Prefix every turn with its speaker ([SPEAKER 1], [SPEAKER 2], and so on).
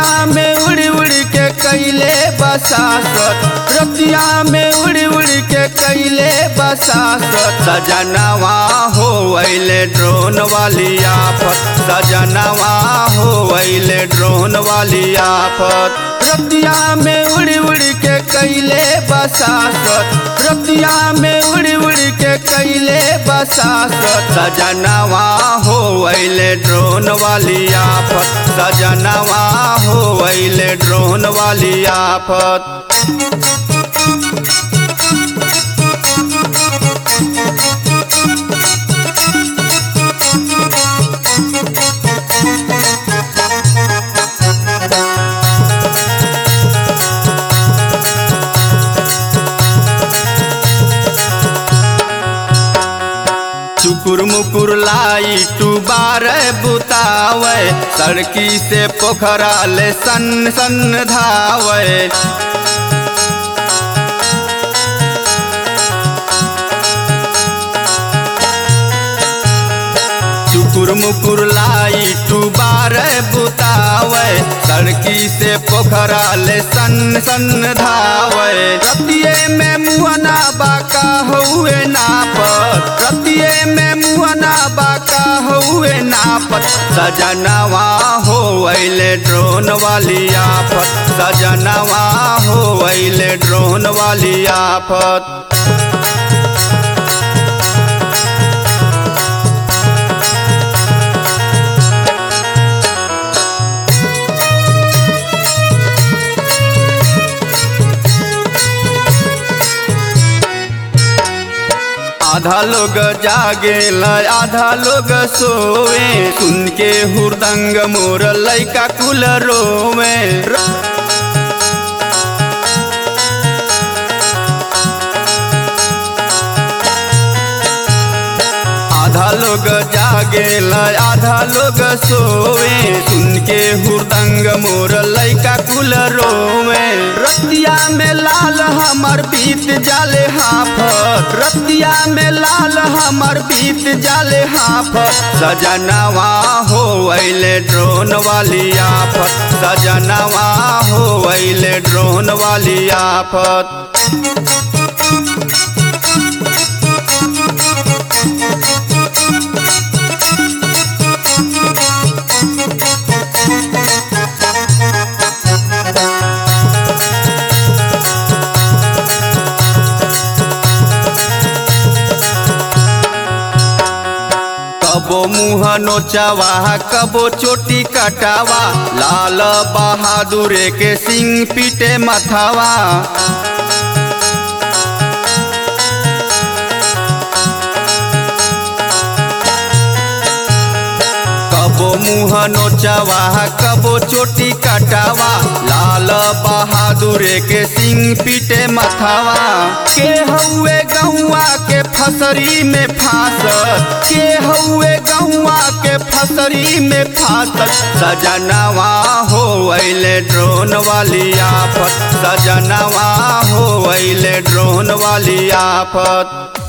[SPEAKER 1] रतिया में उड़ी उड़ी के कैले बसासत रतिया में उड़ी उड़ी के कैले बसासत सजनवा हो अइले ड्रोन वाली आफत सजनवा हो अइले ड्रोन वाली आफत रतिया में उड़ी उड़ी के कैले बसासत रतिया में उड़ी उड़ी के कैले बसासत सजनवा हो अइले ड्रोन वाली आफत सजनवा हो अइले ड्रोन वाली आफत चुकुर मुकुर लाई टू बार बुतावे सड़की से पोखरा ले सन सन धावे चुकुर मुकुर लाई टू बार बुतावे सड़की से पोखरा ले सन सन धावे रतिये में मुहना बाका हुए नापत रतिये में मुहना बाका हुए नापत सजनवा हो अइले ड्रोन वाली आफत सजनवा हो अइले ड्रोन वाली आफत आधा लोग जागे आधा लोग सोवे सुन के हुरदंग मोर लैका कुल रोवे आधा लोग जागे आधा लोग सोवे सुन के हुरदंग मोर लैका कुल रोवे रतिया में लाल हमर बीत जाले हाफत रतिया में लाल हमर बीत जाले हाफत सजनवा हो अइले ड्रोन वाली आफत सजनवा हो अइले ड्रोन वाली आफत कबो मुँह नोचावा कबो चोटी कटावा लाल बहादुर के सिंह पीटे मथावा कबो मुँह नोचावा कबो चोटी कटावा लाल बहादुर के सिंह पीटे मथावा के हउए गौआ के फसरी में फांसत के हउए गौआ के फसरी में फांसत सजनवा हो अइले ड्रोन वाली आफत सजनवा हो अइले ड्रोन वाली आफत